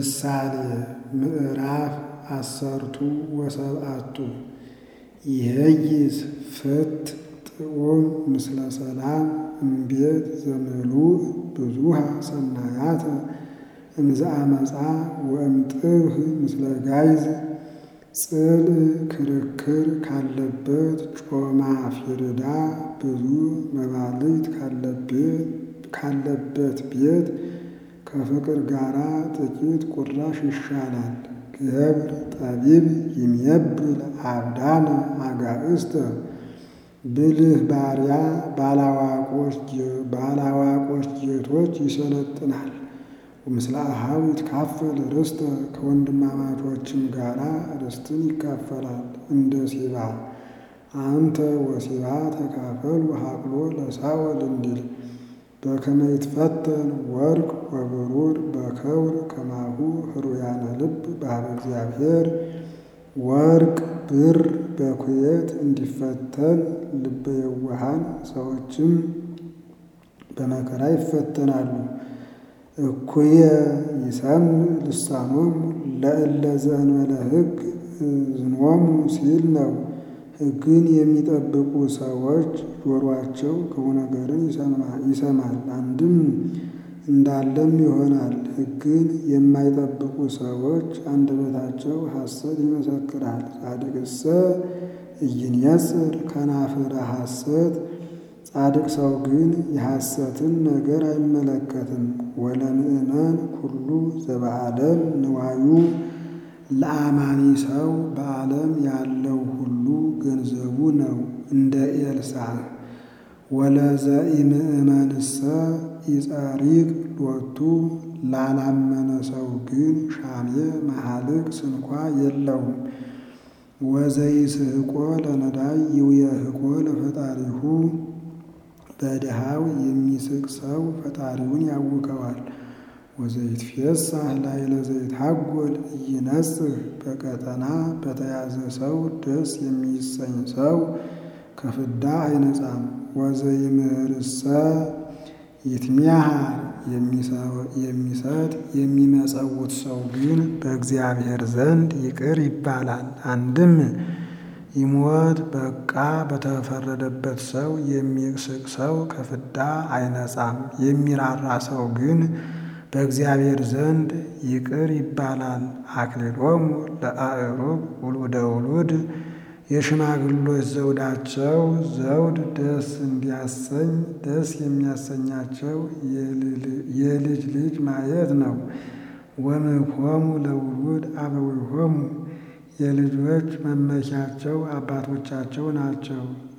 ምሳሌ ምዕራፍ አሰርቱ ወሰብአቱ ይሄይስ ፍት ጥዑም ምስለ ሰላም እምቤት ዘምሉእ ብዙሃ ሰናያተ እምዘ አመፃ ወእምጥብህ ምስለ ጋይዝ ጽል ክርክር ካለበት ጮማ ፊርዳ ብዙ መባልት ካለበት ቤት ከፍቅር ጋራ ጥቂት ቁራሽ ይሻላል። ገብር ጠቢብ ይሜብል አብዳነ አጋእስተ ብልህ ባሪያ ባላዋቆች ጌቶች ይሰለጥናል። ወምስለ አኀው ይትካፈል ርስተ ከወንድማማቾችም ጋራ ርስትን ይካፈላል። እንደ ሲባ አንተ ወሲባ ተካፈሉ ሀቅሎ ለሳወል እንዲል በከመ ይትፈተን ወርቅ ወብሩር በከውር ከማሁ ህሩያነ ልብ በኀበ እግዚአብሔር ወርቅ ብር በኩየት እንዲፈተን ልበ የዋሃን ሰዎችም በመከራ ይፈተናሉ። እኩየ ይሰምዕ ልሳኖሙ ለእለ ዘእንበለ ሕግ እዝኖሙ ሲል ነው። ሕግን የሚጠብቁ ሰዎች ጆሮአቸው ክፉ ነገርን ይሰማል፣ አንድም እንዳለም ይሆናል። ሕግን የማይጠብቁ ሰዎች አንደበታቸው ሐሰት ይመሰክራል። ጻድቅሰ ኢይንየጽር ከናፍረ ሐሰት ጻድቅ ሰው ግን የሐሰትን ነገር አይመለከትም። ወለምእመን ኩሉ ዘበዓለም ንዋዩ ለአማኒ ሰው በዓለም ያለው ሁሉ ገንዘቡ ነው። እንደ ኤልሳዕ ወለዘኢምእመንሰ ኢጸሪቅ ሎቱ ላላመነ ሰው ግን ሻሜ መሐልቅ ስንኳ የለውም። ወዘይስሕቆ ለነዳይ ይውየህቆ ለፈጣሪሁ በድሃው የሚስቅ ሰው ፈጣሪውን ያውከዋል። ወዘይትፌሳህ ላዕለ ዘይትሐጐል ኢይነጽህ በቀጠና በተያዘ ሰው ደስ የሚሰኝ ሰው ከፍዳ አይነጻም። ወዘይምህርሰ ይትሚያሃር የሚሰጥ የሚመጸውት ሰው ግን በእግዚአብሔር ዘንድ ይቅር ይባላል። አንድም ይሞት በቃ በተፈረደበት ሰው የሚስቅ ሰው ከፍዳ አይነጻም። የሚራራ ሰው ግን በእግዚአብሔር ዘንድ ይቅር ይባላል። አክሊሎሙ ለአእሩግ ውሉደ ውሉድ የሽማግሎች ዘውዳቸው ዘውድ ደስ እንዲያሰኝ ደስ የሚያሰኛቸው የልጅ ልጅ ማየት ነው። ወምክሆሙ ለውሉድ አበዊሆሙ የልጆች መመኪያቸው አባቶቻቸው ናቸው።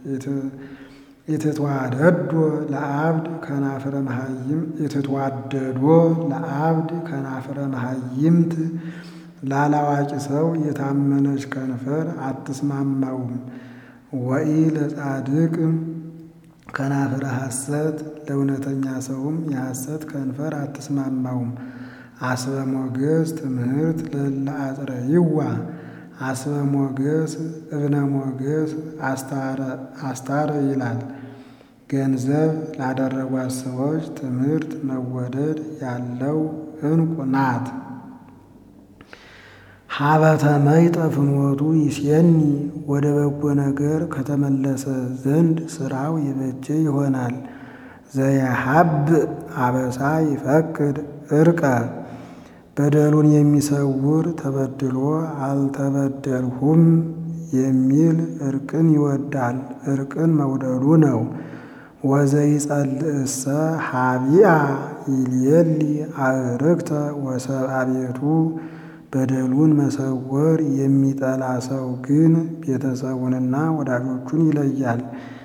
የተተዋደዶ ለአብድ ከናፍረ መሃይም የተተዋደዶ ለአብድ ከናፍረ መሃይምት ላላዋቂ ሰው የታመነች ከንፈር አትስማማውም። ወኢ ለጻድቅ ከናፍረ ሐሰት ለእውነተኛ ሰውም የሐሰት ከንፈር አትስማማውም። አስበ ሞገስ ትምህርት ለእለ አጽረይዋ አስበ ሞገስ እብነ ሞገስ አስታረ ይላል። ገንዘብ ላደረጓት ሰዎች ትምህርት መወደድ ያለው ዕንቁ ናት። ሀበተ መይጠ ፍኖቱ ይሴኒ ወደ በጎ ነገር ከተመለሰ ዘንድ ስራው የበጀ ይሆናል። ዘየሀብ አበሳ ይፈቅድ እርቀ በደሉን የሚሰውር ተበድሎ አልተበደልሁም የሚል እርቅን ይወዳል። እርቅን መውደዱ ነው። ወዘይጸልእሰ ሀቢአ ይልየሊ አዕርክተ ወሰብአ ቤቱ በደሉን መሰወር የሚጠላ ሰው ግን ቤተሰቡንና ወዳጆቹን ይለያል።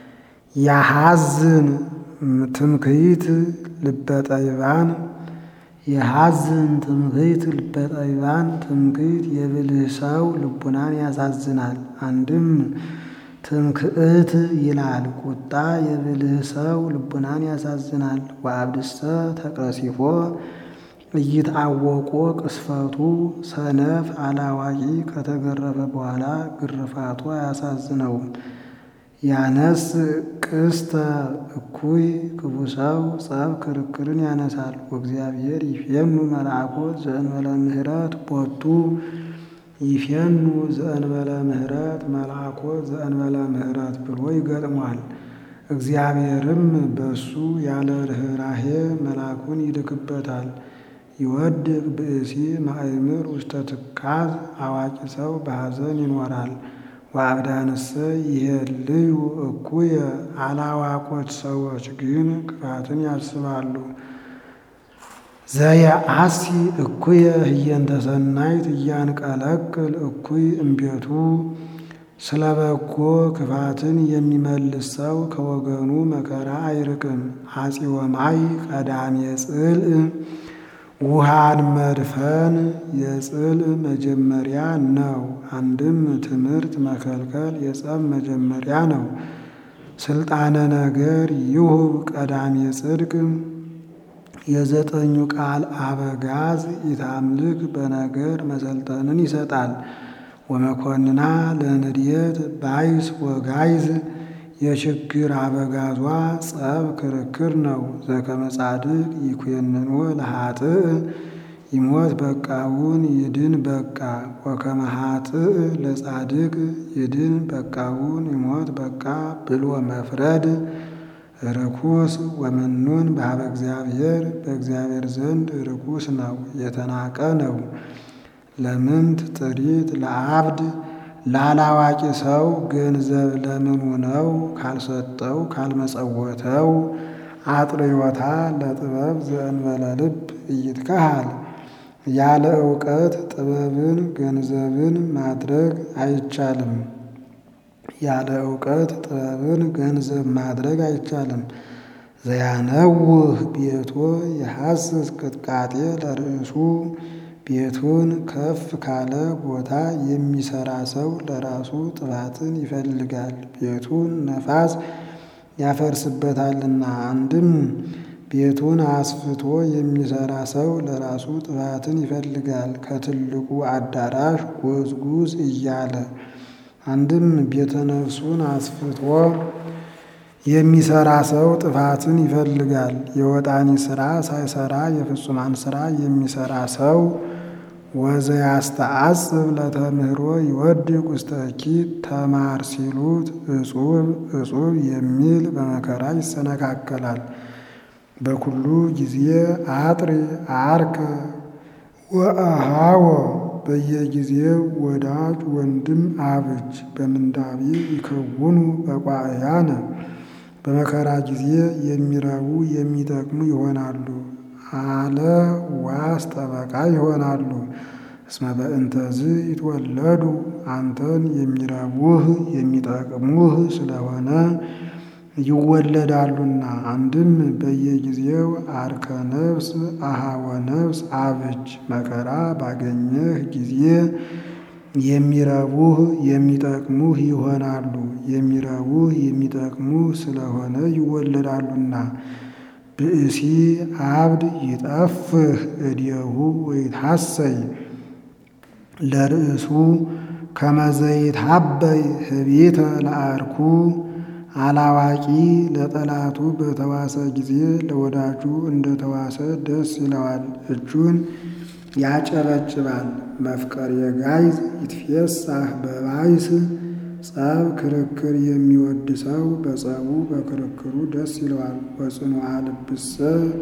ያሐዝን ትምክህት ልበጠይባን የሐዝን ትምክህት ልበጠይባን ትምክህት የብልህ ሰው ልቡናን ያሳዝናል። አንድም ትምክህት ይላል ቁጣ የብልህ ሰው ልቡናን ያሳዝናል። ወአብድሰ ተቀሲፎ እይትአወቆ ቅስፈቱ ሰነፍ አላዋቂ ከተገረፈ በኋላ ግርፋቱ አያሳዝነውም። ያነስ ቅስተ እኩይ ክፉ ሰው ጸብ ክርክርን ያነሳል። ወእግዚአብሔር ይፌኑ መልአኮት ዘእንበለ ምህረት ቦቱ ይፌኑ ዘእንበለ ምህረት መልአኮት ዘእንበለ ምህረት ብሎ ይገጥሟል። እግዚአብሔርም በሱ ያለ ርኅራሄ መልአኩን ይልክበታል። ይወድቅ ብእሲ ማእምር ውስተ ትካዝ አዋቂ ሰው በሐዘን ይኖራል። ወአብዳንሰ ይሄልዩ እኩየ አላዋቆች ሰዎች ግን ክፋትን ያስባሉ። ዘየአሲ እኩየ ህየንተ ሰናይት እያንቀለቅል እኩይ እምቤቱ ስለ በጎ ክፋትን የሚመልስ ሰው ከወገኑ መከራ አይርቅም። አጺወ ማይ ቀዳሜ ጽልእ ውሃን መድፈን የጽልእ መጀመሪያ ነው። አንድም ትምህርት መከልከል የጸብ መጀመሪያ ነው። ስልጣነ ነገር ይሁብ ቀዳሜ ጽድቅ የዘጠኙ ቃል አበጋዝ ኢታምልክ በነገር መሰልጠንን ይሰጣል። ወመኮንና ለንድየት ባይስ ወጋይዝ የችግር አበጋዟ ጸብ ክርክር ነው። ዘከመ ጻድቅ ይኩነንዎ ለኃጥእ ይሞት በቃውን ይድን በቃ ወከመ ኃጥእ ለጻድቅ ይድን በቃውን ይሞት በቃ ብሎ መፍረድ ርኩስ ወመኑን በኀበ እግዚአብሔር በእግዚአብሔር ዘንድ ርኩስ ነው፣ የተናቀ ነው። ለምንት ጥሪት ለአብድ ላላዋቂ ሰው ገንዘብ ለምኑ ነው ካልሰጠው ካልመጸወተው። አጥርዮታ ለጥበብ ዘእንበለ ልብ ኢይትከሃል ያለ እውቀት ጥበብን ገንዘብን ማድረግ አይቻልም። ያለ እውቀት ጥበብን ገንዘብ ማድረግ አይቻልም። ዘያነውህ ቤቶ የሐስስ ቅጥቃጤ ለርእሱ ቤቱን ከፍ ካለ ቦታ የሚሰራ ሰው ለራሱ ጥፋትን ይፈልጋል፣ ቤቱን ነፋስ ያፈርስበታልና። አንድም ቤቱን አስፍቶ የሚሰራ ሰው ለራሱ ጥፋትን ይፈልጋል፣ ከትልቁ አዳራሽ ጎዝጉዝ እያለ። አንድም ቤተ ነፍሱን አስፍቶ የሚሰራ ሰው ጥፋትን ይፈልጋል። የወጣኒ ስራ ሳይሰራ የፍጹማን ስራ የሚሰራ ሰው ወዘያስተአጽብ ለተምህሮ ይወድቅ ውስተ እኪት ተማር ሲሉት እጹብ እጹብ የሚል በመከራ ይሰነካከላል። በኩሉ ጊዜ አጥሪ አርከ ወአሃወ በየጊዜው ወዳጅ ወንድም አብጅ በምንዳቤ ይከውኑ በቋእያነ በመከራ ጊዜ የሚረቡ የሚጠቅሙ ይሆናሉ። አለ ዋስ ጠበቃ ይሆናሉ። እስመ በእንተዝ ይትወለዱ አንተን የሚረቡህ የሚጠቅሙህ ስለሆነ ይወለዳሉና። አንድም በየጊዜው አርከ ነፍስ አሃወ ነፍስ አብጅ መከራ ባገኘህ ጊዜ የሚረቡህ የሚጠቅሙህ ይሆናሉ። የሚረቡህ የሚጠቅሙህ ስለሆነ ይወለዳሉና። ብእሲ አብድ ይጠፍህ እዴሁ ወይትሐሰይ ለርእሱ ከመዘይትሐበይ ህቢተ ለአርኩ አላዋቂ ለጠላቱ በተዋሰ ጊዜ ለወዳጁ እንደተዋሰ ደስ ይለዋል፣ እጁን ያጨበጭባል። መፍቀር የጋይዝ ይትፌሳህ በባይስ ጸብ ክርክር የሚወድ ሰው በጸቡ በክርክሩ ደስ ይለዋል። ወጽኑዓ ልብሰ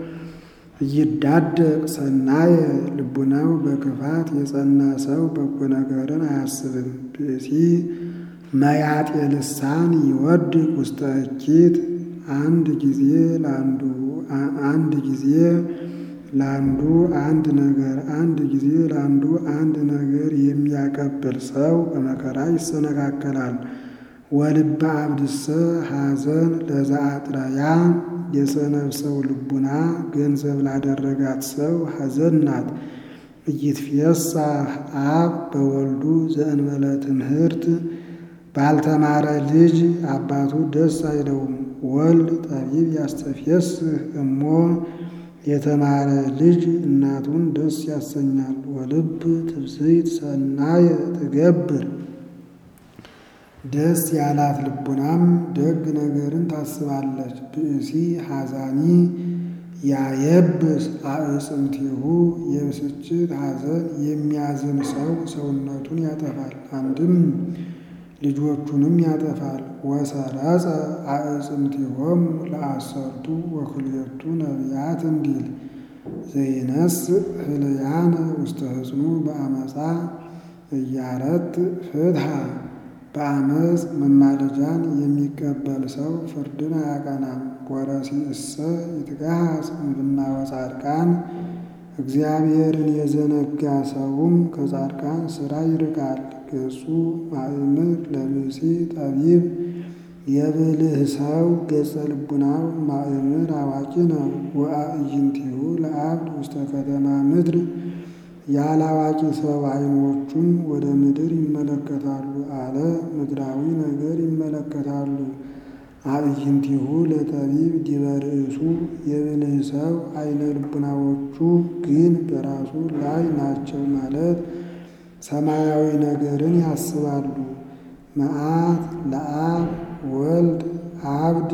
ይዳደቅ ሰናየ ልቡናው በክፋት የጸና ሰው በጎ ነገርን አያስብም። ብእሲ መያጤ ልሳን ይወድቅ ውስተ እኪት አንድ ጊዜ ለአንዱ አንድ ጊዜ ለአንዱ አንድ ነገር አንድ ጊዜ ለአንዱ አንድ ነገር የሚያቀብል ሰው በመከራ ይሰነካከላል። ወልበ አብድሰ ሐዘን ለዘአጥረያ የሰነፍ ሰው ልቡና ገንዘብ ላደረጋት ሰው ሐዘን ናት። ኢይትፌሳህ አብ በወልዱ ዘእንበለ ትምህርት ባልተማረ ልጅ አባቱ ደስ አይለውም። ወልድ ጠቢብ ያስተፌስህ እሞ የተማረ ልጅ እናቱን ደስ ያሰኛል። ወልብ ትብስይት ሰናየ ትገብር ደስ ያላት ልቡናም ደግ ነገርን ታስባለች። ብእሲ ሐዛኒ ያየብስ አዕጽምቲሁ የብስጭት ሐዘን የሚያዝን ሰው ሰውነቱን ያጠፋል፣ አንድም ልጆቹንም ያጠፋል። ወሰረጸ አዕጽምቲሆሙ ለአሰርቱ ወክልኤቱ ነቢያት እንዲል ዘይነስ ህልያነ ውስተ ህጽኑ በአመፃ እያረት ፍትሐ በአመፅ መማለጃን የሚቀበል ሰው ፍርድን አያቀናም። ወረሲእሰ ይትጋሃጽ እምብናወ ጻድቃን እግዚአብሔርን የዘነጋ ሰውም ከጻድቃን ሥራ ይርቃል። ገጹ ማእምር ለብእሲ ጠቢብ የብልህ ሰው ገጸ ልቡናው ማእምር አዋቂ ነው። ወአዕይንቲሁ ለአብድ ውስተ ከተማ ምድር ያላዋቂ ሰው ዓይኖቹም ወደ ምድር ይመለከታሉ አለ። ምድራዊ ነገር ይመለከታሉ። አዕይንቲሁ ለጠቢብ ዲበ ርእሱ የብልህ ሰው ዓይነ ልቡናዎቹ ግን በራሱ ላይ ናቸው ማለት ሰማያዊ ነገርን ያስባሉ። መዓት ለአብ ወልድ አብድ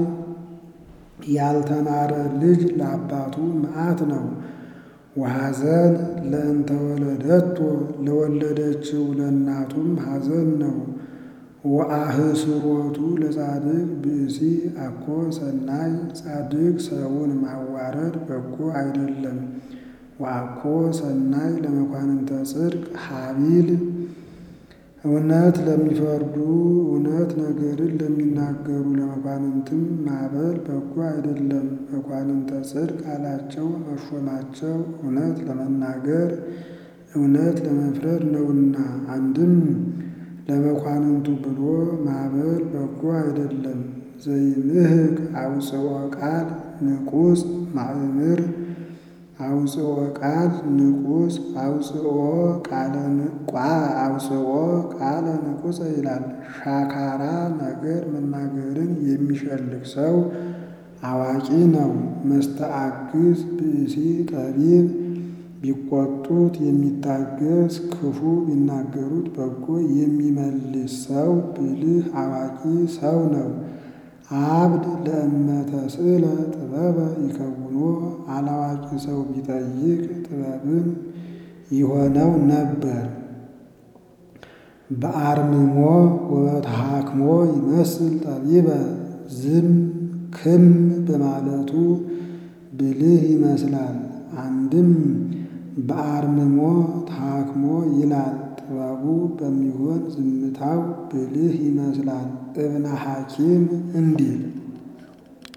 ያልተማረ ልጅ ለአባቱ መዓት ነው። ወሐዘን ለእንተ ወለደቶ ለወለደችው ለእናቱም ሐዘን ነው። ወአህስሮቱ ለጻድቅ ብእሲ አኮ ሰናይ ጻድቅ ሰውን ማዋረድ በጎ አይደለም። ወአኮ ሰናይ ለመኳንንተ ጽድቅ ሀቢል እውነት ለሚፈርዱ እውነት ነገርን ለሚናገሩ ለመኳንንትም ማበል በጎ አይደለም። መኳንንተ ጽድቅ አላቸው መሾማቸው እውነት ለመናገር እውነት ለመፍረድ ነውና። አንድም ለመኳንንቱ ብሎ ማበል በጎ አይደለም። ዘይምህቅ አውፅኦ ቃል ንቁስ ማእምር አውፅኦ ቃል ንቁስ አውፅኦ ቃለ አውፅኦ ቃለ ንቁስ ይላል። ሻካራ ነገር መናገርን የሚሸልቅ ሰው አዋቂ ነው። መስተአግዝ ብእሲ ጠቢብ ቢቆጡት የሚታገስ ክፉ ቢናገሩት በጎ የሚመልስ ሰው ብልህ አዋቂ ሰው ነው። አብድ ለእመተ ስእለ ጥበበ ይከውኖ አላዋቂ ሰው ቢጠይቅ ጥበብን ይሆነው ነበር። በአርምሞ ወበተሃክሞ ይመስል ጠቢበ ዝም ክም በማለቱ ብልህ ይመስላል። አንድም በአርምሞ ተሃክሞ ይላል። ጥበቡ በሚሆን ዝምታው ብልህ ይመስላል። እብነ ሐኪም እንዲል